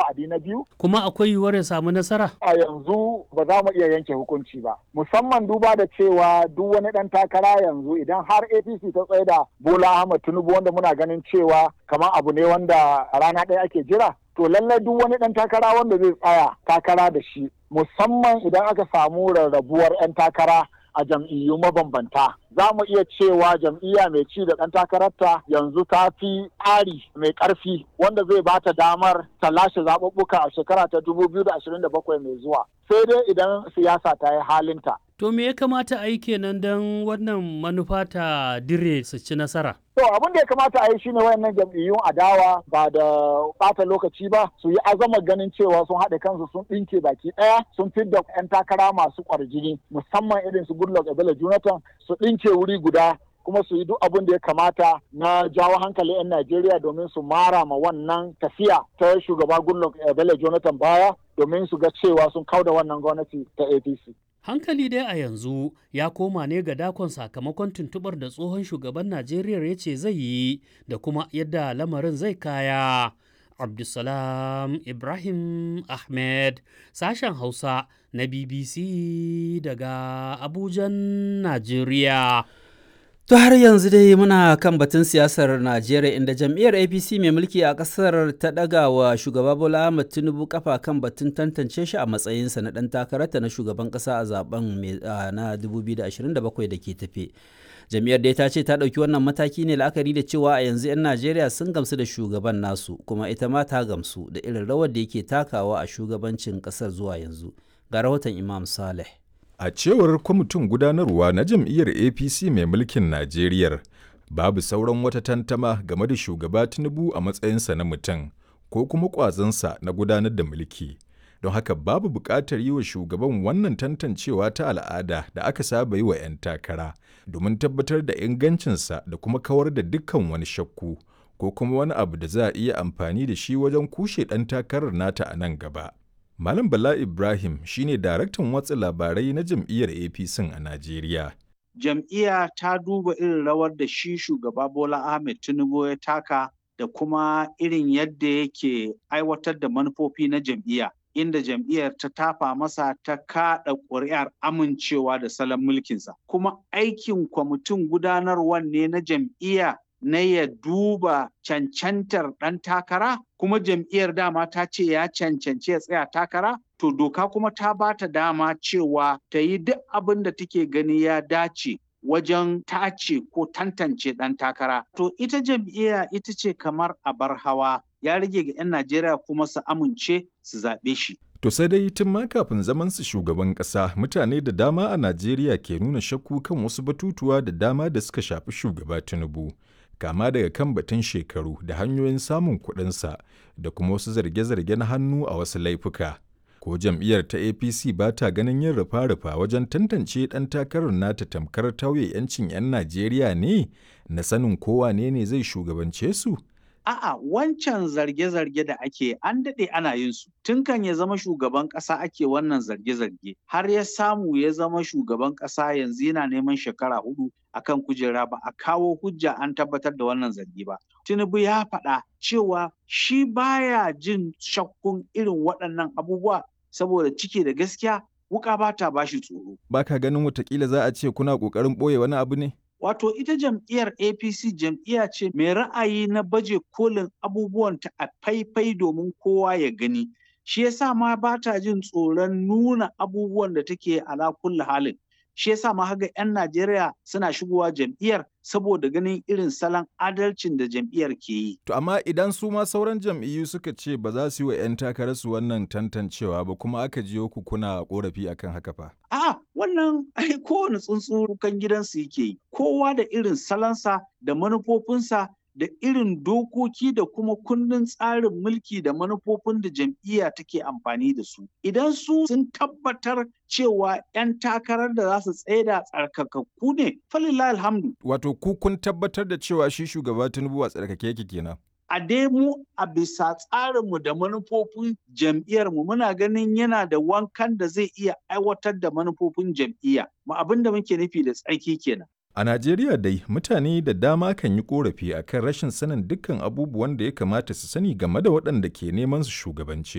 wa'adi na biyu. Kuma akwai yiwuwar ya samu nasara? A yanzu ba za mu iya yanke hukunci ba. Musamman duba da cewa duk wani ɗan takara yanzu idan har APC ta tsaye da Bola Ahmed Tinubu wanda muna ganin cewa kamar abu ne wanda rana ɗaya ake jira. To lallai duk wani ɗan takara wanda zai tsaya takara da shi musamman idan aka samu rarrabuwar 'yan takara a jam'iyyu mabambanta za mu iya cewa jam'iyya mai ci da ɗan takararta yanzu ta fi tsari mai ƙarfi wanda zai ba ta damar ta lashe zaɓuɓɓuka a shekara ta 2027 mai zuwa sai dai idan siyasa ta yi halinta. To me ya kamata a yi kenan don wannan manufa ta dire su ci nasara? To abin da ya kamata a yi shine wayannan jam'iyyun adawa ba da bata lokaci ba su yi azama ganin cewa sun haɗe kansu sun ɗinke baki ɗaya sun fidda 'yan takara masu ƙwarjini musamman irin su Goodluck Ebele Jonathan su ɗinke wuri guda kuma su yi duk abin da ya kamata na jawo hankali 'yan Najeriya domin su mara ma wannan tafiya ta shugaba Goodluck Ebele Jonathan baya domin su ga cewa sun kauda wannan gwamnati ta APC. Hankali dai a yanzu ya koma ne ga dakon sakamakon tuntubar da tsohon shugaban Najeriya ya ce zai yi da kuma yadda lamarin zai kaya. Abdulsalam Ibrahim Ahmed, sashen Hausa na BBC daga Abujan, Najeriya. To har yanzu dai muna kan batun siyasar Najeriya inda jam'iyyar APC mai mulki a ƙasar ta ɗaga wa shugaba Bola Ahmed Tinubu kafa kan batun tantance shi a matsayinsa na ɗan takararta na shugaban ƙasa a zaben na 2027 da ke tafe. Jam'iyyar dai ta ce ta ɗauki wannan mataki ne la'akari da cewa a yanzu 'yan Najeriya sun gamsu da shugaban nasu kuma ita ma ta gamsu da irin rawar da yake takawa a shugabancin ƙasar zuwa yanzu. Ga rahoton Imam Saleh. A cewar kwamitin gudanarwa na jam'iyyar APC mai mulkin Najeriya, babu sauran wata tantama game da shugaba Tinubu a matsayinsa na mutum ko kuma ƙwazonsa na gudanar da mulki. Don haka babu buƙatar yi wa shugaban wannan tantancewa ta al'ada da aka saba yi wa 'yan takara domin tabbatar da ingancinsa da kuma kawar da dukkan wani shakku ko kuma wani abu da za a iya amfani da shi wajen kushe ɗan takarar nata a nan gaba. Malam Bala Ibrahim shine daraktan watsa labarai na jam'iyyar APC a Najeriya. Jam'iyya ta duba irin rawar da shi shugaba Bola Ahmed Tinubu ya taka da kuma irin yadda yake aiwatar da manufofi na jam'iyya. Inda jam'iyyar ta tafa masa ta kaɗa ƙuri'ar amincewa da salon mulkinsa. Kuma aikin kwamitin gudanarwar ne na jam'iyya na ya duba cancantar ɗan takara kuma jam'iyyar dama ta ce ya cancanci ya tsaya takara to doka kuma ta ba ta dama cewa ta yi duk abin da take gani ya dace wajen tace ko tantance ɗan takara to ita jam'iyya ita ce kamar abar hawa ya rage ga 'yan najeriya kuma su amince su zaɓe shi To sai dai tun ma kafin zaman su shugaban ƙasa mutane da dama a Najeriya ke nuna shakku kan wasu batutuwa da dama da suka shafi shugaba Tinubu. kama daga kan batun shekaru da hanyoyin samun kuɗinsa da kuma wasu zarge-zarge na hannu a wasu laifuka. Ko jam'iyyar ta APC ba ta ganin yin rufa-rufa wajen tantance ɗan takarar nata tamkar tauye 'yancin 'yan Najeriya ne na sanin kowa ne ne zai shugabance su? A'a wancan zarge-zarge da ake an daɗe ana yin su. Tun kan ya zama shugaban ƙasa ake wannan zarge-zarge. Har ya samu ya zama shugaban ƙasa yanzu yana neman shekara hudu akan kujera ba a kawo hujja an tabbatar da wannan zargi ba. Tinubu ya faɗa cewa shi baya jin shakkun irin waɗannan abubuwa saboda cike da gaskiya wuka ba ta bashi tsoro. Ba ka ganin watakila za a ce kuna ƙoƙarin ɓoye wani abu ne? Wato ita jam'iyyar APC jam'iyya ce mai ra'ayi na baje kolin abubuwanta a faifai domin kowa ya gani. Shi yasa ma ba ta jin tsoron nuna abubuwan da take ala kulli halin. Shi yasa ma haga 'yan Najeriya suna shigowa jam'iyyar saboda ganin irin salon adalcin da jam'iyyar ke yi. To amma idan su ma sauran jam'iyyu suka ce ba za su yi wa 'yan takararsu wannan tantancewa ba kuma aka jiyo ku kuna korafi akan haka fa. A wannan ai kowane tsuntsu kan gidansu yake yi. Kowa da irin salonsa da manufofinsa da irin dokoki da kuma kundin tsarin mulki da manufofin da jam'iyya take amfani da su. Idan su sun tabbatar cewa 'yan takarar da za su tsaida tsarkakakku ne, falillah alhamdu. Wato ku kun tabbatar da cewa shi shugaba Tinubu a tsarkake yake kenan. A dai mu a bisa tsarinmu da manufofin jam'iyyarmu muna ganin yana da wankan da zai iya aiwatar da manufofin jam'iyya. Ma abin da muke nufi da tsarki kenan. A Najeriya dai mutane da dama kan yi korafi akan rashin sanin dukkan abubuwan da ya kamata su sani game da waɗanda ke neman su shugabanci.